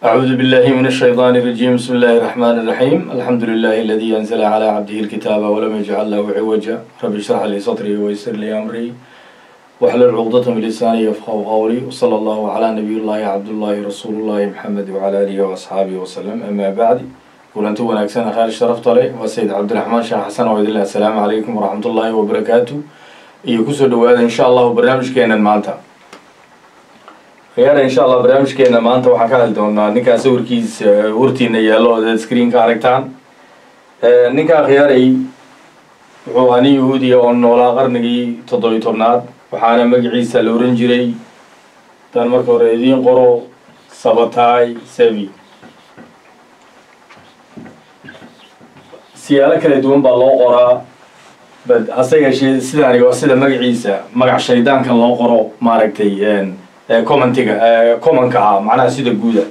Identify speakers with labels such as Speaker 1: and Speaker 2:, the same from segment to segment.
Speaker 1: أعوذ بالله من الشيطان الرجيم بسم الله الرحمن الرحيم الحمد لله الذي أنزل على عبده الكتاب ولم يجعل له عوجا رب اشرح لي صدري ويسر لي أمري واحلل عقدة من لساني يفقهوا قولي وصلى الله على نبي الله عبد الله رسول الله محمد وعلى آله وأصحابه وسلم أما بعد kulanti wanaagsan khayr sharafta leh waa sayid cabdiraxmaan sheekh xasan oo idin leh assalaamu calaykum waraxmat ullaahi wabarakaatu iyo kusoo dhawaada insha allahu barnaamijkeenan maanta khiyaara insha allah barnaamijkeena maanta waxaan ka hadli doonaa ninkaa sawirkiisa hortiina yaallo ood screenka aragtaan ninkaa khiyaaray wuxuu ahaa nin yahuudiya oo noolaa qarnigii toddobiy tobnaad waxaana magaciisa la oran jiray haddaan marka hore idiin qoro sabatay sevi siyaalo kala duwan baa loo qoraa bad hase yeeshee sidaani waa sida magaciisa magac shaydaankan loo qoro maaragtay commentiga commonka ah macnaha sida guuda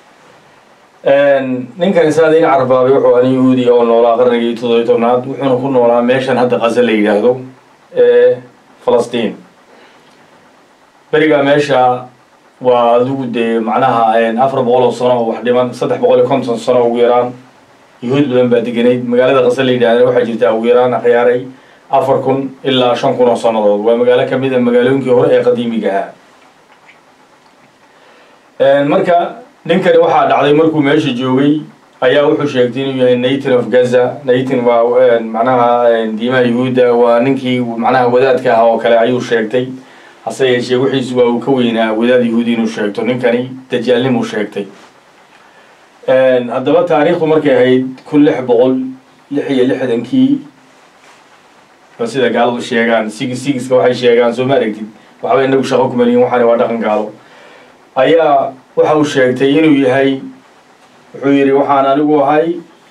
Speaker 1: ninkan isaada in carbaabay wuxuu ani yahuudiya oo noolaa qarnigii toddobiy tobnaad wuxuuna ku noolaa meeshan hadda qaza la yidhaahdo ee falastiin berigaa meesha waa adigu dee macnaha afar boqol oo sano oo wax dhiman saddex boqol iyo konton sano ugu yaraan yahuud badan baa deganayd magaalada qasa la yidhahda waxaa jirta ugu yaraan akhyaaray afar kun ilaa shan kun oo sannadood waa magaalo kamid a magaalooyinkii hore ee qadiimiga ahaa marka ninkani waxaa dhacday markuu meesha joogay ayaa wuxuu sheegtay inuu yahay natin of gaza natin waa macnaha diimaha yahuudda waa ninkii macnaha wadaadka ah oo kale ayuu sheegtay hase yeeshee wixiisu waa uu ka weynaa wadaad yahuudi inuu sheegto ninkani dajaalnimuu sheegtay haddaba taariikhdu markay ahayd kun lix boqol lix iyo lixdankii ba sida gaaladu sheegaan sig sigiska waxay sheegaan soo ma aragtid waxba inagu shaqo kumaliyin waxaani waa dhaqan gaalo ayaa waxa uu sheegtay inuu yahay wuxuu yidhi waxaan anigu ahay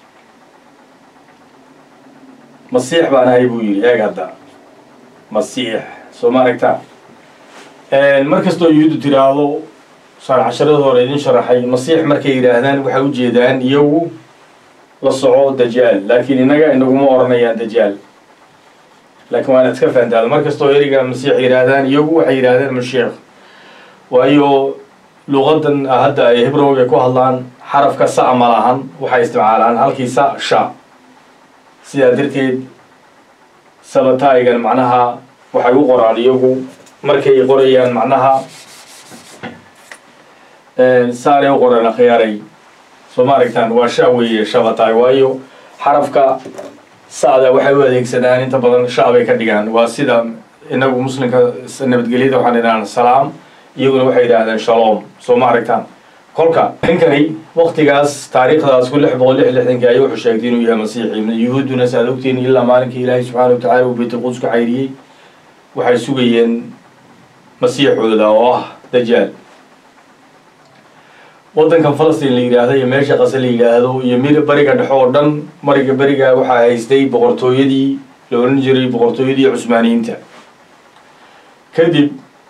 Speaker 1: masiix baan ahay buu yidhi eeg hadda masiix soo ma aragta mar kastoo yuhuuddu tiraahdo saan casharada hore idin sharaxay masiix markay yidhaahdaan waxay u jeedaan iyagu la soco dajaal laakiin innaga inaguma oranayaan dajaal laakiin waa inaad iska fahantaada mar kastoo eriga masiix yidhaahdaan iyagu waxay yidhaahdaan mashiikh waayo luqadan hadda ay hibrowga ku hadlaan xarafka sa ma lahan waxay isticmaalaan halkii sa sha sidaa darteed sabataayigan macnaha waxay u qoraan iyagu markay qorayaan macnaha saanay u qoraan akhyaaray soo ma aragtaan waa sha weeye shabataay waayo xarafka sa'da waxay u adeegsadaan inta badan sha bay ka dhigaan waa sida inagu muslimka nabadgelyada waxaan idhahaan salaam iyaguna waxay yidhaahdeen shalom soo ma aragtaan kolka ninkani waktigaas taariikhdaas kun lix boqol lix lixdankii ayuu wuxuu sheegtay inuu yahay masiixi yuhuudduna saad ogtiin ilaa maalinkii ilaahay subxaana watacala uu baytulquds ka cayriyey waxay sugayeen masiixooda oo ah dajaal waddankan falastiin la yidhaahdo iyo meesha qase la yidhaahdo iyo mir bariga dhexe oo dhan mariga beriga waxaa haystay boqortooyadii la oran jiray boqortooyadii cusmaaniyiinta kadib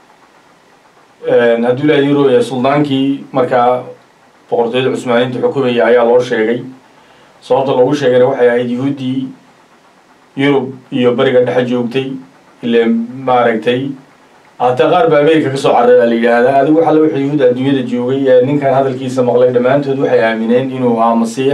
Speaker 1: hadduu ilaha yuro suldaankii markaa boqortooyada cusmaaniyiinta xukumaya ayaa loo sheegay sababta loogu sheegayna waxay ahayd yahuuddii yurub iyo beriga dhexe joogtay ile maaragtay hataa qaar ba america kasoo carara la yidhaahdaa adigu waxaa la wixii yahuud adduunyada joogay ee ninkan hadalkiisa maqlay dhammaantood waxay aamineen inuu ahaa masiix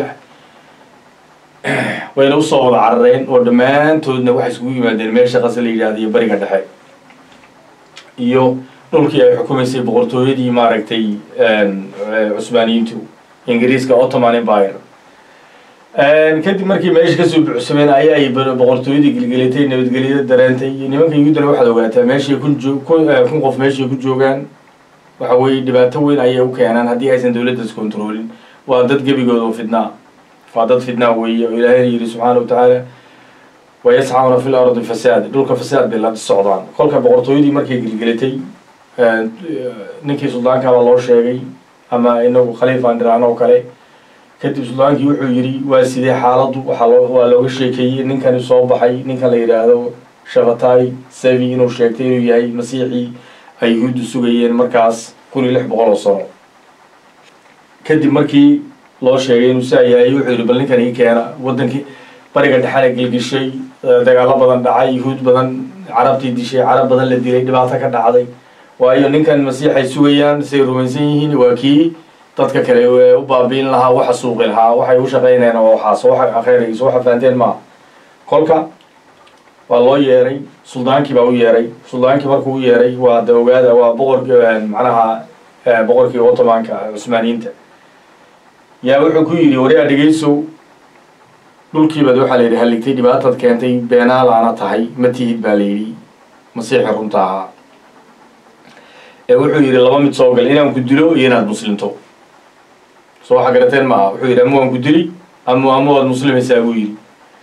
Speaker 1: wayna usoo wada carareen oo dhammaantoodna waxay iskugu yimaadeen meesha qase la yidhahda iyo beriga dhexe iyo dhulkii ay xukumaysay boqortooyadii maaragtay cusmaaniyiintu ingiriiska ottoman empire kadib markii meesha kasoo buuxsameen ayaa ay boqortooyadii gelgelatay nabadgelyada dareentay nimanka yuhuuddana waxaad ogaataa meeshay kun joo kun qof meeshay ku joogaan waxa weeye dhibaato weyn ayay u keenaan haddii aysan dowladdaas controlin waa dad gebigooda oo fidnaa waa dad fidnaa weeye oo ilaahayna yidhi subxaana wa tacaala wayascauna fi lardi fasaad dhulka fasaad bay la socdaan kolka boqortooyadii markay gelgelatay ninkii suldaankaabaa loo sheegay ama inagu khaliifaan dhiraano oo kale kadib suldaankii wuxuu yidhi waa sidee xaaladdu waxaa loo waa looga sheekeeyey ninkani soo baxay ninkan la yidhaahdo shafatay sevi inuu sheegtay inuu yahay masiixii ay yuhuuddu sugayeen markaas kun iyo lix boqol oo sano kadib markii loo sheegay inuu saa yahay wuxuu yidhi bal ninkan ii keena waddankii bariga dhexana gelgishay dagaalo badan dhacay yuhuud badan carabtii dishay carab badan la dilay dhibaato ka dhacday waayo ninkan masiix ay sugayaan say rumaysan yihiin waa kii dadka kale u baabiin lahaa waxa suuqi lahaa waxay u shaqaynayaan oo waxaas waxa khayrayso waxa fahanteen maaha kolka waa loo yeeray suldaankii baa u yeeray suldaankii markuu u yeeray waa de ogaada waa boqorkii macnaha boqorkii ottomanka cusmaaniyiinta yaa wuxuu ku yidhi waryaa dhegeysow dhulkiibaad waxaa la yidhi halligtay dhibaataad keentay beenaalaana tahay ma tihid baa la yidhi masiixi runta ahaa ee wuxuu yidhi laba mid soo gal inaan ku dilo iyo inaad muslimto soo waxa garateen maaha wuxuu yidhi ama waan ku dili ama ama waad muslimaysaa buu yidhi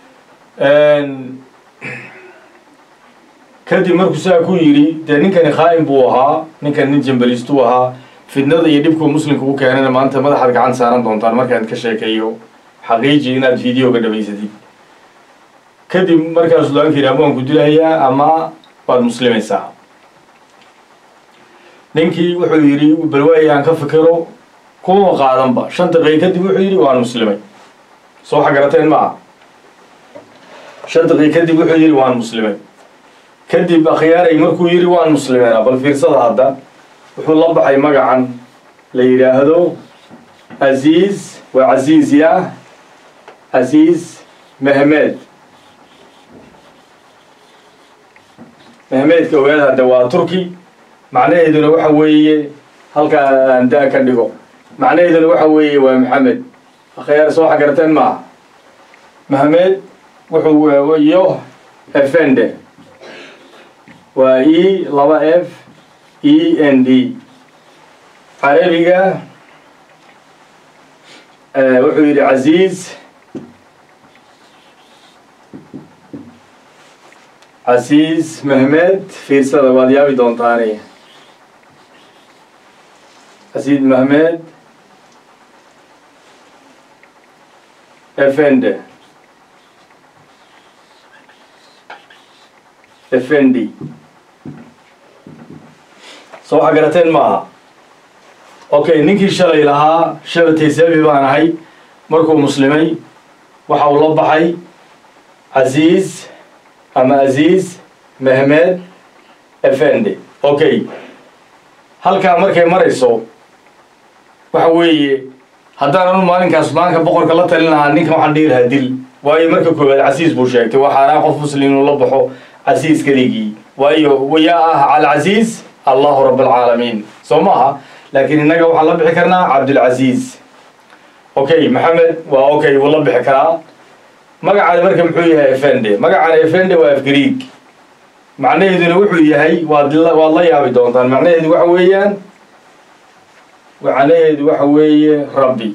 Speaker 1: kadib markuu saa ku yidhi dee ninkani khaa'im buu ahaa ninkan nin jambaliistuu ahaa fidnada iyo dhibkuu muslimka u keenana maanta madaxaad gacan saaran doontaan markaan ka sheekeeyo xaqiiji inaad videoga dhamaysatid kadib markaa sudaanka yidhi ama waan ku dilahayaa ama waad muslimaysaa ninkii wuxuu yidhi balwaaya aan ka fikiro kuma qaadanba shan daqiiq kadib wuxuu yidhi waan muslimay soo waxa garateen ma aha shan daqiiq kadib wuxuu yidhi waan muslimay kadib akhyaaray markuu yidhi waan muslimeena bal fiirsada hadda wuxuu la baxay magacan la yidhaahdo casiis waa casiis ya casiis mehmed mehmedka ogaada hadda waa turki macnaheeduna waxa weeye halkaa aan da- ka dhigo macnaheeduna waxa weeye waa maxamed akhyaar soo waxa garateen maaha mehmed wuxuu iyo efende waa e laba f e n d carabiga wuxuu yidhi casiis casiis mehmed fiirsada waad yaabi doontaani casiis mehmed efende efendi soo waxa garateen maaha okay ninkii shalay lahaa shabatay sabi baan ahay markuu muslimay waxa uu la baxay casiis ama aziiz mehmed efende okay halkaa markay marayso waxa weeye haddaan anu maalinkaas sudaanka boqorka la talin lahaa ninkan waxaan dhihi lahaa dil waayo marka koowaad casiis buu sheegtay waxaanaa qof muslim inuu la baxo casiis keligii waayo yaa ah alcasiis allahu rab alcaalamiin soo maaha laakiin innaga waxaan la bixi karnaa cabdulcasiis okay maxamed waa okay wuu la bixi karaa magacaani marka muxuu yahay efende magacaani efende waa afgariig macnaheeduna wuxuu yahay waad waad la yaabi doontaan macnaheedu waxa weeyaan macnaheedu waxa weeye rabbi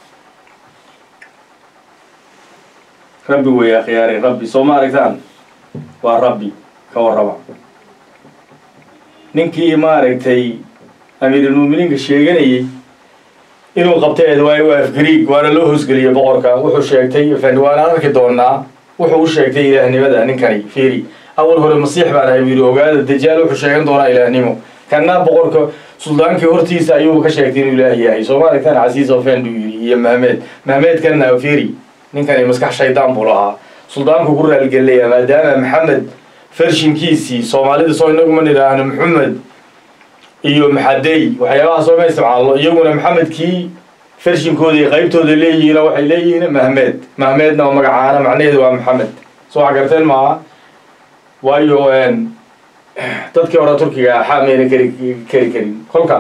Speaker 1: rabbi weeye akhyaari rabbi soo ma aragtaan waa rabbi ka warraba ninkii maaragtay amiirulmuuminiinka sheeganayay inuu qabtay edwaayo waa afgariig waana loo hoosgeliyey boqorka wuxuu sheegtay efendi waana arki doonaa wuxuu u sheegtay ilaahnimada ninkani fiiri awal hore masiix baan ahay buu yidhi ogaada dajaal wuxuu sheegan doonaa ilaahnimo kana boqorka suldaankii hortiisa ayuuba ka sheegtay inuu ilaah yahay soo ma aragtaan casiis ofend uu yidhi iyo mahmed mahmedkanna fiiri ninkani maskax shaydaan buu lahaa suldaanku ku raalgelaya maadaama maxamed fershinkiisii soomaalida soo inaguma nidhaahno maxamed iyo maxadey waxyaabaha soo ma isticmaalno iyaguna maxamedkii fershinkooda iyo qaybtooda leeyihiino waxay leeyihiin mahmed mahmedna oo magacaana macnaheedu waa maxamed soo waxa garteen maaha waayo dadkii hore turkiga axaa mayna keri keri karin kolka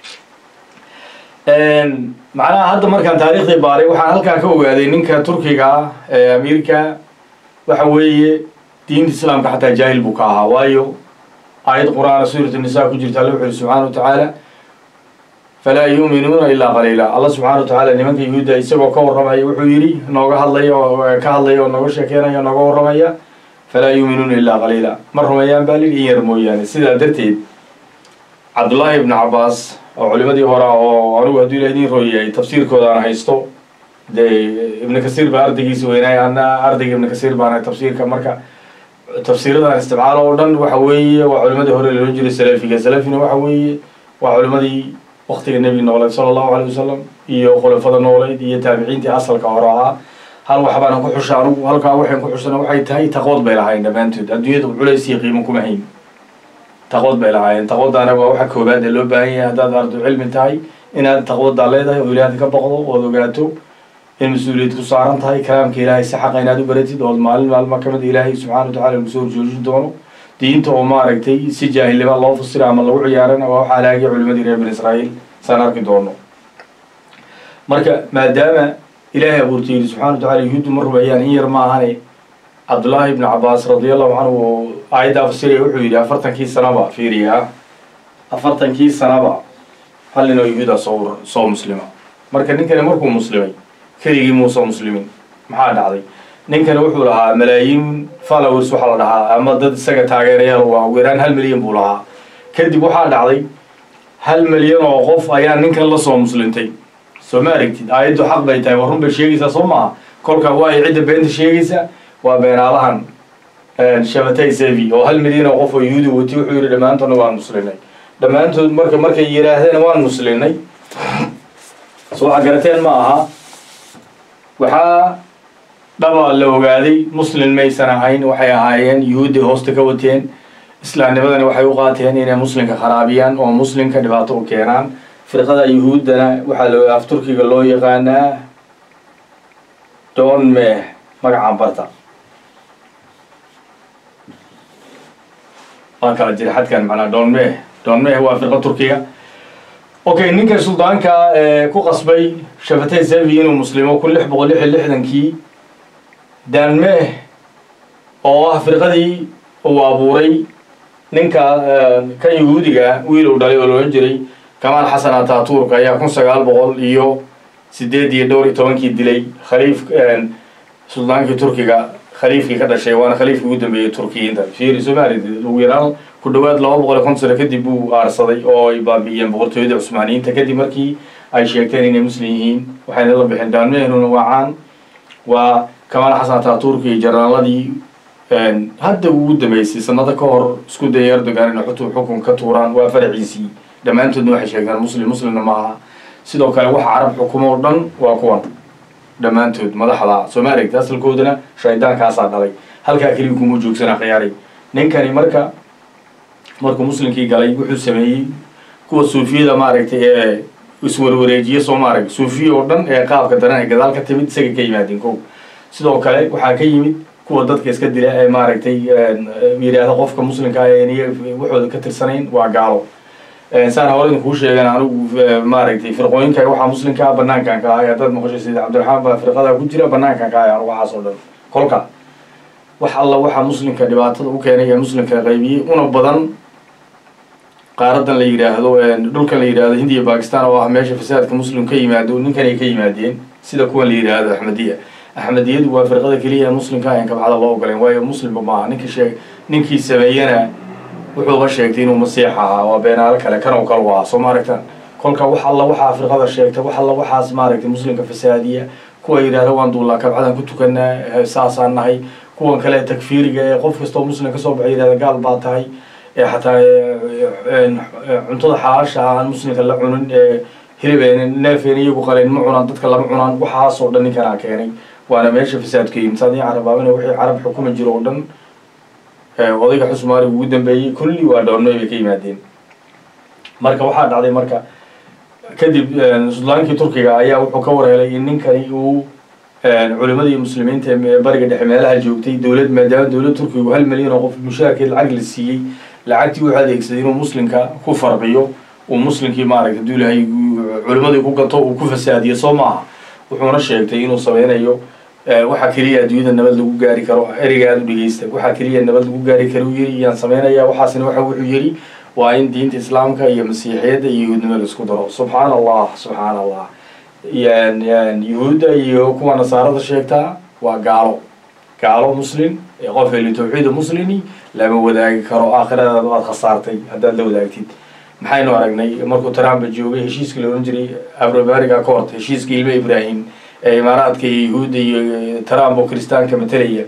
Speaker 1: macnaha hadda markaan taariikhdii baaray waxaan halkaa ka ogaaday ninka turkiga ee amiirka waxa weeye diinta islaamka xataa jaahil buu ka ahaa waayo aayad qur-aana suurat nisaa ku jirta alla wuxu uhi subxaana wa tacaala falaa yuuminuuna ilaa qaliila alla subxaana wa tacaala nimanka yuhuudda isagoo ka warramaya wuxuu yidhi nooga hadlaya oo ka hadlaya oo nooga sheekeynaya o nooga warramaya falaa yuuminuuna ilaa qaliila ma rumeeyaan baa lid in yar mooyaane sidaa darteed cabdullaahi ibnu cabbaas oo culimadii hore oo anigu hadduu ilah idin rooyahay tafsiirkoodaan haysto dee ibnu kasiir baa ardaygiisi weynaay ana ardayga ibnu kasiir baan ahay tafsiirka marka tafsiiradan isticmaalo oo dhan waxa weeye waa culimadii hore loola jiray salafiga salafina waxa weeye waa culimadii waktiga nebiga nooleed sala allahu alay wasalam iyo khulafada nooleyd iyo taabiciintii asalka hore ahaa hal waxbaan ku xusha anugu halkaa waxaan ku xushana waxay tahay taqood bay lahaayeen dhammaantood adduunyada culays iyo qiimo kuma hayn taqood bay lahaayeen taqoodaana waa waxa koobaad ee loo baahan yahay haddaad ardu cilmi tahay inaad taqwadaa leedahay oo ilaahay ka baqdo ood ogaato in mas-uuliyad ku saaran tahay kalaamka ilaahay si xaqa inaad u baratid ood maalin maalma ka mid ilaahay subxana wa tacala kusoo horjoojin doono diinta oo maaragtay si jaahilnima loo fasira ama lagu ciyaarana waa waxaa laagay culimadii reer bani israa'iil saan arki doono marka maadaama ilaahay abuurtay yidhi subxana wa tacala yuhuuddu ma rumeeyaan in yar ma ahane cabdullaahi ibnu cabaas radiallahu canhu oo aayaddaa fasiraya wuxuu yidhi afartankii sanaba fiiriya afartankii sanaba hal nin oo yuhuuda soo soo muslima marka ninkani markuu muslimay keligii muusoo muslimin maxaa dhacday ninkani wuxuu lahaa malaayiin followers waxaa la dhahaa ama dad isaga taageerayaal waa ugu yaraan hal milyan buu lahaa kadib waxaa dhacday hal milyan oo qof ayaa ninkan la soo muslintay soo ma aragtid aayaddu xaq bay tahay waa run bay sheegaysaa soo maaha kolka waa ay cidda beenta sheegaysa waa beenaalahan shabatay sevi oo hal milyan oo qof oo yuhuudi watay wuxuu yidhi dhammaantoodna waan muslinay dhammaantood marka markay yidhaahdeen waan muslinay soo waxaa garateen ma aha waxaa dhaba la ogaaday muslin maysan ahayn waxay ahaayeen yuhuudday hoosta ka wateen islaamnimadani waxay u qaateen inay muslimka kharaabiyaan oo muslimka dhibaato u keenaan firqada yuhuuddana waxaa la af turkiga loo yaqaanaa don meh magacaan barta waa kala jira xadkan macnaa don meh don meh waa firqa turkiga okay ninka suldaanka ku qasbay shafatay sevi inuu muslimo kun lix boqol lix iyo lixdankii danmeh oo ah firqadii uu abuuray ninka kan yuhuudiga wiil uu dhalay oo loolan jiray kamaal xasan ataturk ayaa kun sagaal boqol iyo sideed iyo dhowr iyo tobankii dilay khaliif suldaankii turkiga khaliifkii ka dhashay waana khaliifkii ugu dambeeyey turkiyiinta fiiri somali ugu yaraan ku dhawaad laba boqol iyo konton sano kadib buu aarsaday oo ay baabi'iyeen boqortooyada cusmaaniyiinta kadib markii ay sheegteen inay muslim yihiin waxayna la bixin daanmehnuna waa caan waa kamaal xasan ataturk iyo jaraaladii hadda ugu dambeysay sanado ka hor isku dayay erdogan inay xutu xukun ka tuuraan waa faraciisii dhammaantoodna waxay sheegtaan muslim muslimna ma aha sidoo kale waxa carab xukumo o dhan waa kuwan dhammaantood madaxda soo ma aragta asalkoodana shaydaankaasaa dhalay halkaa keliya kuma joogsanaa khiyaaray ninkani marka markuu muslimkii galay wuxuu sameeyey kuwa suufiyada maaragtay ee iswarwareejiya soo maarag suufiya oo dhan ee qaabka daran ay gadaal ka timid isaga ka yimaadeen ko sidoo kale waxaa ka yimid kuwa dadka iska dila ee maaragtay yidhaahda qofka muslimka ah ee niya waxooda ka tirsanayn waa gaalo saan hore idinkuu sheegan anigu maaragtay firqooyinka waxaa muslimka ah banaankan ka ahay haddaad maqasho sida cabdiraxmaan baa firqada ku jira banaankan ka ahay anigu waxaas oo dhan kolka wax alla waxaa muslimka dhibaatada u keenay ee muslimka qaybiyey una badan qaaradan la yidhaahdo dhulkan la yidhaahdo hindiya bakistan oo ah meesha fasaadka muslim ka yimaado ninkan ay ka yimaadeen sida kuwan la yidhaahdo axmediya axmediyadu waa firqada keliya ee muslimka ah en kabcada loo ogoleen waayo muslimba maaha ninkii sheeg ninkii sameeyena wuxuuba sheegtay inuu masiix ahaa waa beenaalo kale kan oo kale u ahaa soo ma aragtaan kolka wax alla waxaa firqada sheegta wax alla waxaas maaragtay muslimka fasaadiya kuwa yidhahda waan duullaa kabcadan ku tukanaa saasaan nahay kuwan kale takfiiriga ee qof kastoo muslim kasoo baxay yidhahda gaal baa tahay ee xataa cuntada xalaasha ah aan muslimka la cunin ee hilibeen neefeen iyagu qaleen ma cunaan dadka lama cunaan waxaasoo dhan ninkanaa keenay waana meesha fasaadka yimid saadii carabaabina wixii carab xukumi jiro oo dhan odayga xusmaari ugu dambeeyey kulli waa dhoornoy bay ka yimaadeen marka waxaa dhacday marka kadib sudlaankii turkiga ayaa wuxuu ka warhelay in ninkani uu culimadii muslimiinta ee bariga dhexe meelaha joogtay dowlad maadaama dowlad turkigu hal milyan oo qof mushaarkeed lacag la siiyey lacagtii wuxuu adeegsaday inuu muslimka ku farqiyo uu muslimkii maaragta haduu ilahay culimadii ku gato uu ku fasaadiyo soo maaha wuxuuna sheegtay inuu sameynayo waxaa keliya adduunyada nabad lagu gaari karo ereyga aada u dhegeysta waxaa keliya nabad lagu gaari karo uu yiri iyaan sameynaya waxaasina waxa wuxuu yiri waa in diinta islaamka iyo masiixiyadda iyo yuhuudnimo la isku daro subxaan allah subxaan allah yuhuudda iyo kuwa nasaarada sheegtaa waa gaalo gaalo muslim ee qof heli tawxiida muslimi lama wadaagi karo aakhiradaada waad khasaartay haddaad la wadaagtid maxaynu aragnay markuu trump joogay heshiiskii la odhan jiray abrobariga court heshiiskii ilmo ibrahim ee imaaraadka iyo yuhuudda iyo trump oo kiristaanka matalaya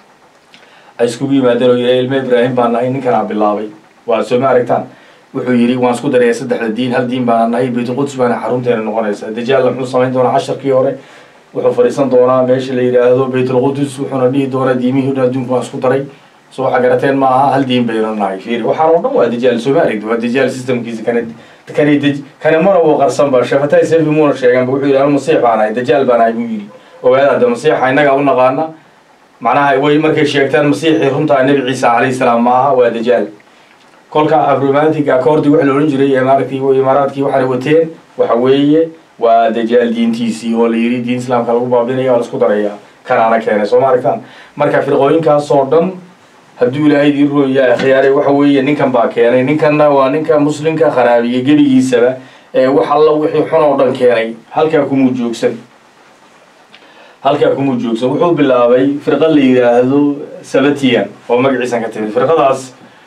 Speaker 1: ay iskugu yimaadeen oo yidhi ilmo ibrahim baan nahay ninkanaa bilaabay waa soo ma aragtaan wuxuu yidhi waan isku daraya saddexda diin hal diin baana nahay baytulquds baana xarunteena noqonaysa dajaalla muxuu samayn doonaa casharkii hore wuxuu fadhiisan doonaa meesha la yidhaahdo baytulqudus wuxuuna dhihi doonaa diimihii dhan adduunka waan isku daray so waxaa garateen ma aha hal diin bayna nahay fiiri waxaan oo dhan waa dajaal soo ma aragti waa dajaal systemkiisa kana kani dej kani mana uu qarsanba shafatay sefi muuna sheeganba wuxuu yidhi anu masiix baan ahay dajaal baan ahay buu yidhi ogaada hadda masiixa innagaa u naqaana macnaha way markay sheegtaan masiixii runtaa nebi ciisa calayhi salaam ma aha waa dajaal kolka abromantiga koordi waxa la odhan jiray ee maaragtay imaaraadkii waxaana wateen waxa weeye waa dajaal diintiisii oo la yidhi diin islaamka lagu baabinaya oo laisku daraya kanaana keenay soo ma aragtaan marka firqooyinkaasoo dhan hadduu ilaahay idiin rooya khiyaaray waxa weeye ninkan baa keenay ninkanna waa ninka muslimka kharaabiyey gebigiisaba ee wax alla wixii xun oo dhan keenay halkaa kumuu joogsan halkaa kumuu joogsan wuxuu bilaabay firqa la yidhaahdo sabatian oo magaciisan ka timid firqadaas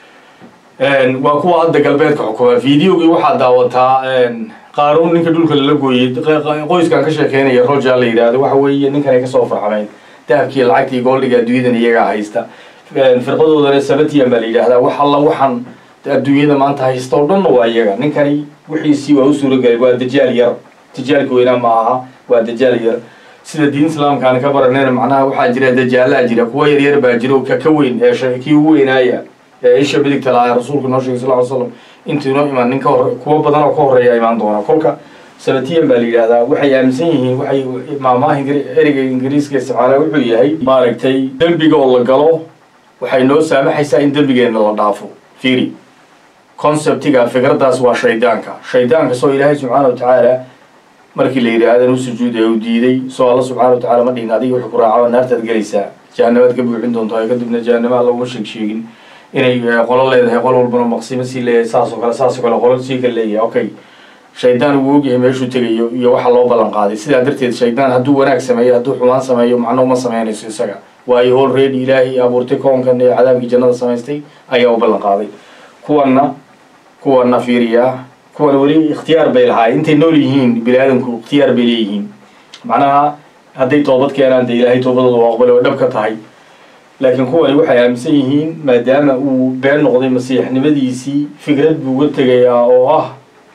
Speaker 1: waa kuwa hadda galbeedka xukuma videogii waxaa daawataa qaaruun ninka dhulka lala gooyey qoyskan ka sheekeynaya roja la yidhaahdo waxa weeye ninkan ay kasoo farxameen dahabkii lacagtii goldhiga adduunyadan iyagaa haysta firqadoodana sabatian baa la yidhaahdaa wax alla waxaan adduunyada maanta haysta oo dhanna waa iyaga ninkani wixiisii waa u suuragelay waa dajaal yar dajaalka weynaa ma aha waa dajaal yar sida diin islaamkaan ka baranayna macnaha waxaa jira dajaalaa jira kuwa yaryar baa jira ka ka weyn ee kii ugu weynaaya ee isha midigta lahaa rasuulku noo sheegay sal ly slam intuu inoo imaan nin ka hor kuwa badan oo ka horreeya imaan doona kolka sabatiyan baa la yidhaahdaa waxay aaminsan yihiin waxay maamaha ereyga ingiriiska isticmaala wuxuu yahay maaragtay dembiga oo la galo waxay noo saamaxaysaa in dembigeenna la dhaafo fiiri conceptiga fikraddaas waa shaydaanka shaydaanka soo ilaahay subxaana wa tacaala markii la yidhi aadan u sujuuday u diiday soo alla subxana wa tacala ma dhihin adiga wuxuu ku raacaba naartaad gelaysaa jahannamaad ka buuxin doontaa kadibna jahannama alla uma sheeg sheegin inay qolo leedahay qol walbana maqsimo sii leeyahay saasoo kale saasoo kale qolo sii kale leeyahay okay shaydaan wuu ogyahay meeshuu tegayo iyo waxa loo ballan qaaday sidaa darteed shaydaan hadduu wanaag sameeyo hadduu xumaan sameeyo macno uma sameynayso isaga waayo already ilaahay abuurtay koonkan ee cadaabkii jannada samaystay ayaa u ballan qaaday kuwanna kuwanna fiiriyaa kuwana weli ikhtiyaar bay lahaay intay nool yihiin bini aadamku ikhtiyaar bay leeyihiin macnaha hadday toobad keenaan dee ilaahay toobadooda waa aqbale way dhab ka tahay laakiin kuwani waxay aaminsan yihiin maadaama uu been noqday masiixnimadiisii fikrad buu uga tegayaa oo ah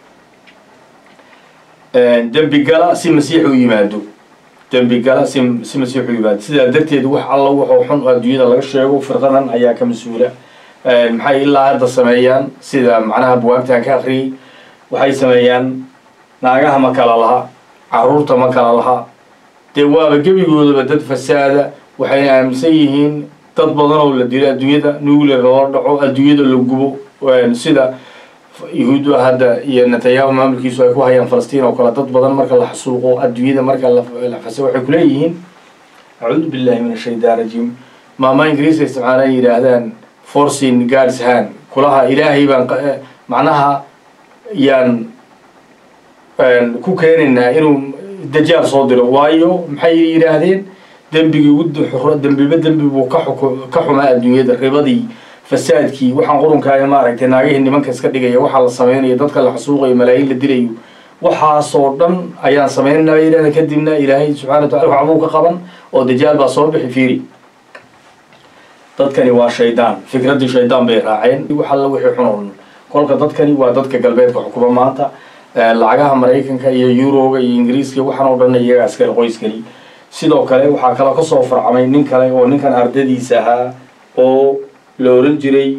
Speaker 1: dembi gala si masiix u yimaado dembi gala si si masiix u yimaado sidaa darteed wax alla wuxuu xun adduunyada laga sheego firqadan ayaa ka mas-uula maxay ilaa hadda sameeyaan sida macnaha buwaagtaan ka akriyay waxay sameeyaan naagaha ma kala laha caruurta ma kala laha dee waaba gebigoodaba dad fasaada waxayna aaminsan yihiin dad badan oo la dilo adduunyada nuclear loo dhaco adduunyada la gubo sida yahuuddu hadda iyo netanyahu maamulkiisu ay ku hayaan falastiin oo kale dad badan marka la xasuuqo adduunyada marka la fasa waxay kuleeyihiin acuudu billahi min ashaytaan rajiim maama ingiriiska isticmaalaan yidhaahdaan forcing guards hand kulaha ilaahay baan macnaha yaan ku keenaynaa inuu dajaal soo diro waayo maxay yidhaahdeen dembigii ugu dembiba dembi buu ka xuk ka xumaa adduunyada ribadii fasaadkii waxaan qurunkaaya maaragtay naagihii nimanka iska dhigaya waxaa la sameynaya dadka la xasuuqayo malaayiin la dilayo waxaasoo dhan ayaan sameynana bay yidhahda kadibna ilaahay subxana wa tacala waxbuu ka qaban oo dajaal baa soo bixi fiiri dadkani waa shaydaan fikraddii shaydaan bay raaceen wax alla wixii xun oo dhan kolka dadkani waa dadka galbeedka xukuma maanta lacagaha maraykanka iyo yuroga iyo ingiriiska waxaan oo dhan iyagaa iskale qoyskani sidoo kale waxaa kaloo kasoo farcamay nin kale oo ninkan ardadiisa ahaa oo la oran jiray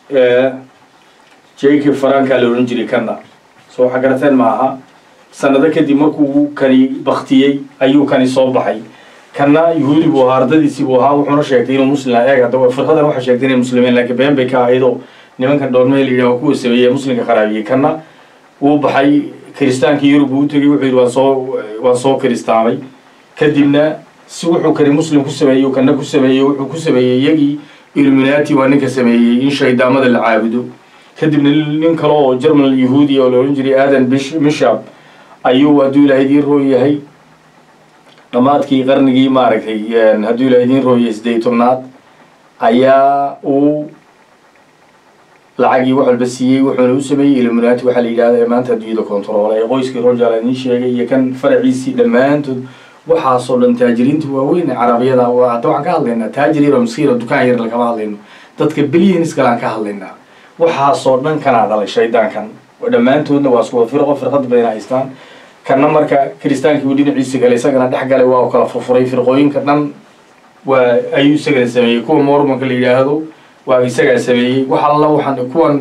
Speaker 1: jacob faranka la oran jiray kanna soo waxa garateen ma aha sanado kadib markuu kani baktiyey ayuu kani soo baxay kanna yahuudi buu ahaa ardadiisii buu ahaa wuxuuna sheegtay inuu muslim eeg hadda firqadan waxay sheegtay inay muslimiin laakiin been bay ka ahaydoo nimankan dhoormee la yidhaha kuwa sameeyey muslimka kharaabiyey kanna wuu baxay kiristaankii yurub uu u tegey wuxuu yidhi waan soo waan soo kiristaamay kadibna si wuxuu kani muslim ku sameeyey kana ku sameeyey wuxuu ku sameeyey iyagii illuminati waa ninka sameeyey in shaydaamada la caabudo kadibna nin kale oo german yahuudiya oo la odhan jiray aadan mishab ayuu hadduu ilahay idiin roo yahay dhammaadkii qarnigii maaragtay hadduu ilahay idiin rooyay siddeey tobnaad ayaa uu lacagii wax walba siiyey wuxuuna u sameeyey illuminati waxaa la yidhahda ee maanta adduunyada control ee qoyskii rojal idiin sheegay iyo kan faraciisii dhammaantood waxaasoo dhan taajiriinta waaweyn ee carabiyada hadda waxaan ka hadlaynaa taajir yar oo miskiin oo dukaan yar lagama hadlayno dadka bilyanis kale aan ka hadlaynaa waxaasoo dhan kanaa dhalay shaydaankan dhammaantoodna waa isku wada firqo firqad bayna haystaan kanna marka kiristaankii uu dhinaciisa galay isagana dhex galay waa u kala furfuray firqooyinka dhan waa ayuu isagana sameeyey kuwa mormonka la yidhaahdo waa isagaa sameeyey wax alla waxaan kuwan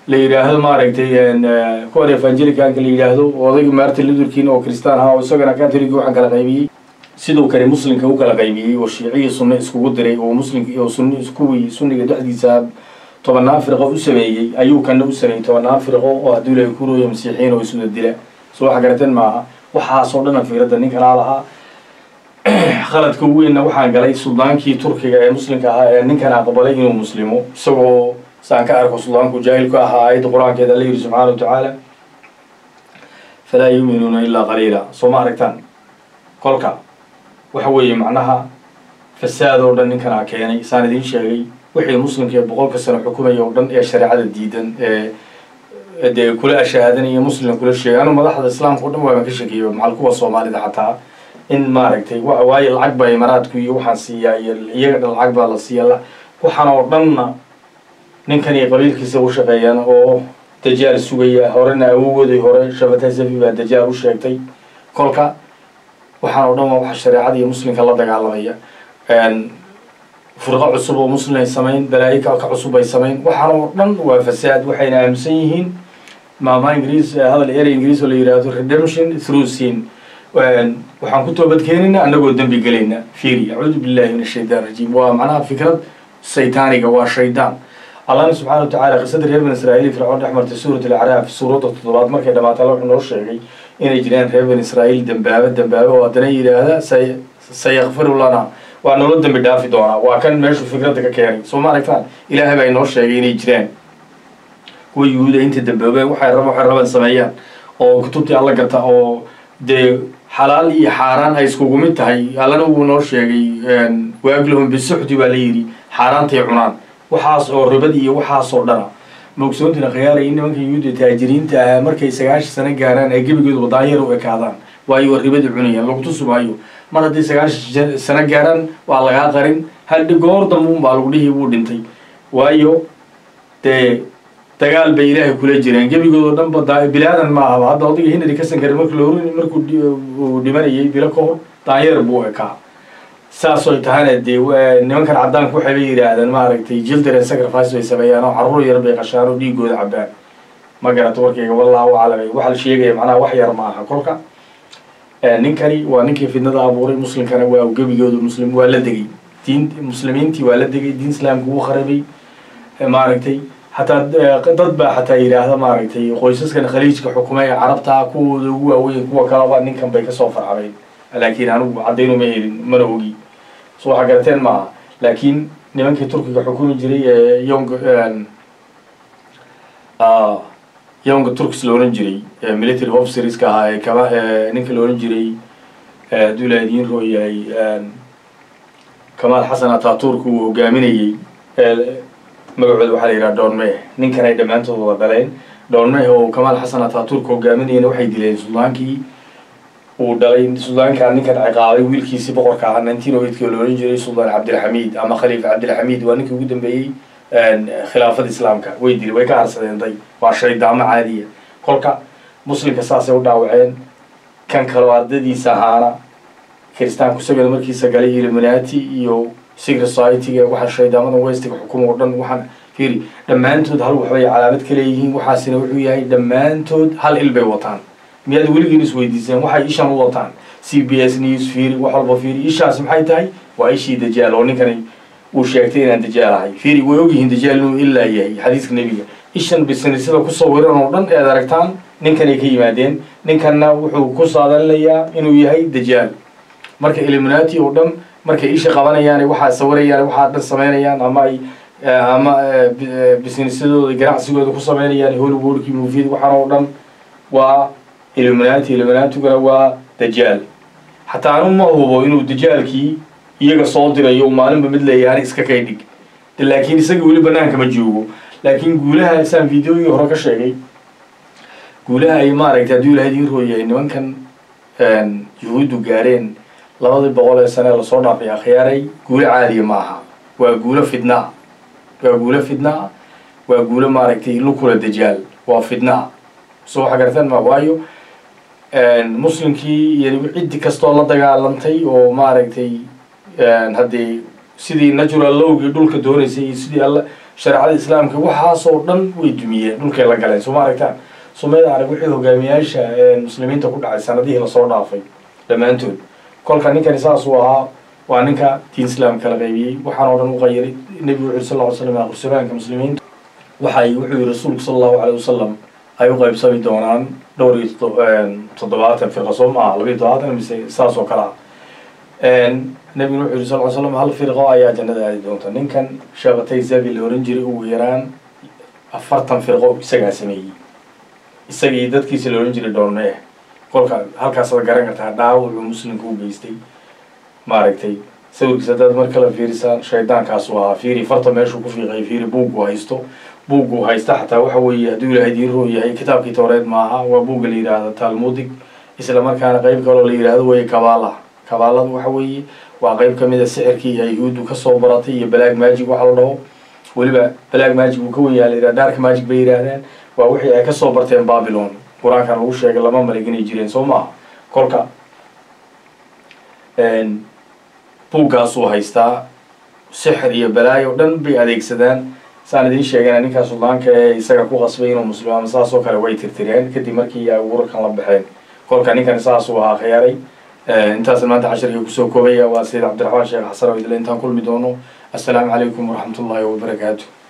Speaker 1: la yidhaahdo maaragtay kuwan evangelicanka la yidhaahdo odayga martin lutherkin oo kristaan ahaa oo isagana catholic waxaan kala qaybiyey siduu kale muslimka u kala qaybiyey oo shiicihii sunne iskugu diray oo muslimka oo sun kuwii sunniga dhexdiisa tobannaan firqo u sameeyey ayuu kana u sameeyey tobannaan firqo oo hadduu ilahay ku rooyo masiixiyiin oo isuda dila soo waxa garateen maaha waxaasoo dhana fiiradda ninkanaa lahaa khaladka weynna waxaan galay suldaankii turkiga ee muslimka ahaa ee ninkan aqbalay inuu muslimo isagoo saan ka arko suldaanku jaahilku ahaa aayadda qur-aankeeda alla yidhi subxaana wa tacaala falaa yuuminuuna ilaa qaliila soo ma aragtaan kolka waxa weeye macnaha fasaad oo dhan ninkanaa keenay saan idiin sheegay wixii muslimka ee boqolka sano xukumaya oo dhan ee shareecada diidan ee dee kula ashahaadanaya muslimka kula sheegay anu madaxda islaamka o dhan waaban ka sheekeeyo macal kuwa soomaalida xataa in maaragtay wa waayo lacag baa imaaraadku iyo waxaan siiyaa iyo iyaga dhan lacag baa la siiya waxaan oo dhanna ninkan iyo qabiilkiisa u shaqeeyaan oo dajaal sugaya horena awowooday hore shabata safi baa dajaal u sheegtay kolka waxaan oo dhan waa waxa shareecada iyo muslimka la dagaalamaya furqo cusub oo muslim ay samayn balaayo ka cusub ay samayn waxaan oo dhan waa fasaad waxayna aaminsan yihiin maama ingiriis hadal erey ingiriis oo la yidhaahdo redemption through sin waxaan ku toobadkeenayna annagoo dembi gelayna fiiri acuudu billahi min ashaytaan rajiim waa macnaha fikrad saytaaniga waa shaydaan allahna subxana wa tacala qisadii reer bani israa'iil fircoon dhex martay suurat alacraaf suuradda toddobaad markay dhamaatay alla wuxuu noo sheegay inay jiraan reer bani israa'iil dembaaba dembaaba oo haddana yidhaahda say sayakfiru lana waa nolo dembi dhaafi doonaa waa kan meeshuu fikradda ka keenay soo ma aragtaan ilaahay baa inoo sheegay inay jiraan kuwa yuhuuda inta damboobay waxay rab waxay raban sameeyaan oo kutubtii alla gata oo dee xalaal iyo xaaraan ay iskugu mid tahay allana wuu noo sheegay waaglahum bisuxdi baa la yidhi xaaraantay cunaan waxaas oo ribad iyo waxaasoo dhana mogsoontina khiyaalay in nimanka yuhuudda taajiriinta ahaa markay sagaashan sano gaaraan ay gebigooda wadaanyar u ekaadaan waayo ribada cunayaan lagu tusi maayo mar haddii sagaashan sano gaaraan waa lagaa qarin haldhi goor dambuun baa lagu dhihi wuu dhintay waayo dee dagaal bay ilaahay kula jireen gebigoodoo dhan ba bilaadan ma ahaba hadda odayga hinari kasankare markii lor markuu uu dhimanayay bilo ka hor daanyeer buu ekaa saasoy tahana dee nimankan caddaanku waxay bay yidhaahdeen maaragtay children sacrifice bay sameeyaan oo carruur yar bay qashaan oo dhiigooda cabaan ma garata warkayga wallahu aclam waxa la sheegaya macnaha wax yar ma aha kolka ninkani waa ninkii fidnada abuuray muslimkana waa gebigooda muslim waa la degay diin muslimiintii waa la degay diin islaamka wuu kharabay maaragtay hataa dad baa xataa yidhaahda maaragtay qoysaskan khaliijka xukuma ee carabtaa kuwooda ugu waaweyn kuwa kalaba ninkan bay kasoo farcameen laakiin anigu caddaynu ma helin mana ogi so waxaa garateen maaha laakiin nimankii turkiga xukumi jiray ee yong yonga turks la ohan jiray military officerska ahaa ee kama ninka la ohan jiray hadduu la idiin roo yahay kamaal xasan ataturk uu hogaaminayey magacooda waxaa la yidhaha doonmeh ninkan ay dhammaantood wada dhaleen doonmeh oo kamaal xasan ataturk hogaaminayana waxay dileen suldaankii uu dhalay suldaankaa ninkan ciqaabay wiilkiisii boqorka ahaa nineteen o eightka la ohan jiray suldaan cabdilxamiid ama khaliifa cabdilxamiid waa ninkii ugu dambeeyey khilaafada islaamka way dili way ka harsadeen day waa shaydaamo caadiya kolka muslimka saasay u dhaawaceen kan kaloo ardadiisa ahaana kiristaanku isagana markiisa galay illuminati iyo secret society-ga waxa shaydaamadan westiga xukuma oo dhan waxaan fiiri dhammaantood hal waxbay calaamad ka leeyihiin waxaasina wuxuu yahay dhammaantood hal il bay wataan miyaad weligiin isweydiiseen waxay ishan u wataan c b s news fiiri wax walba fiiri ishaas maxay tahay waa ishii dajaal oo ninkani uu sheegtay inaan dajaal ahay fiiri way ogyihiin dajaal inuu ilaa yahay xadiiska nebiga ishan bisinisada ku sawiran oo dhan eed aragtaan ninkanay ka yimaadeen ninkanna wuxuu ku saadalinayaa inuu yahay dajaal marka illuminati oo dhan markay isha qabanayaan waxaa sawirayaan waxaa dhan samaynayaan ama ay ama businessadooda ganacsigooda ku samaynayaan hollywoodkii moviyada waxaan oo dhan waa illuminati illuminatiguna waa dajaal xataa anu ma hubo inuu dajaalkii iyaga soo dirayo maalinba mid leeyahan iska kay dhig laakiin isaga weli banaanka ma joogo laakiin guulaha saan videoyii hore ka sheegay guulaha ay maaragtay hadduu ilahay idiin rooyahay nimankan yuhuuddu gaareen labadii boqol ee sane lasoo dhaafay akhyaaray guulo caadiya ma aha waa guulo fidnaa waa guulo fidnaa waa guulo maaragtay lukula dajaal waa fidnaa so waxa garataan ma waayo muslimkii iyo ciddi kastoo la dagaalantay oo maaragtay haddii sidii natural lowgii dhulka doonaysay iyo sidii alla shareecada islaamka waxaasoo dhan way dumiyeen dhulkay la galeen sooma aragtaan soomaalida arag wixii hogaamiyaasha muslimiinta ku dhacay sanadihii lasoo dhaafay dhammaantood kolka ninkani saasuu ahaa waa ninka diin islaam kala qaybiyey waxaan oo dhan u qayiray nebigu wuxu sal ll ly slam aqrsamaanka muslimiinta waxay wuxuu yihi rasuulku sala allahu caleyh wasalam ay u qaybsami doonaan dhowr iyo toddobaatan firqa soo maaha labiyo toddobaatan mise saas oo kale ah nebiguna wuxuu yihi sal ly slam hal firqo ayaa jannada aadi doonta ninkan sheekatay zabi la oran jiray ugu yaraan afartan firqo isagaa sameeyey isagii dadkiisa la ohan jiray doonee kolka halkaasaad garan kartaa dhaawucuu muslimka u geystay maaragtay sawirkiisa haddaad mar kale fiirisaan shaydaankaasuu ahaa fiiri farta meeshuu ku fiiqay fiiri buuggu haysto buuggu haysta xataa waxa weeye hadduu ilaahay diin roo yahay kitaabkii tooreed maaha waa buugga la yidhaahdo talmudig isla markaana qeyb kaloo la yidhaahdo weye kabaala kabaaladu waxa weeye waa qeyb kamid a sixirkii ay yuhuuddu kasoo baratay iyo balaag maajig waxa la dhaho weliba balaag maajig uu ka wen yaha la yidhahda dark maajig bay yidhaahdeen waa wixii ay kasoo barteen babylon qur-aankan lagu sheegay lama malig inay jireen soo maaha kolka buuggaasuu haystaa sixir iyo balaayo o dhan bay adeegsadaan saan idiin sheegana ninkaa suldaanka ee isaga ku qasbay inuu muslimaama saasoo kale way tirtireen kadib markii ay urarkan la baxeen kolka ninkan saasuu ahaa khiyaaray intaasna maanta cashirkii kusoo koobaya waa sayid cabdiraxmaan sheekh xasan oo idile intaan kulmi doono assalaamu calaykum waraxmat ullaahi wabarakaatu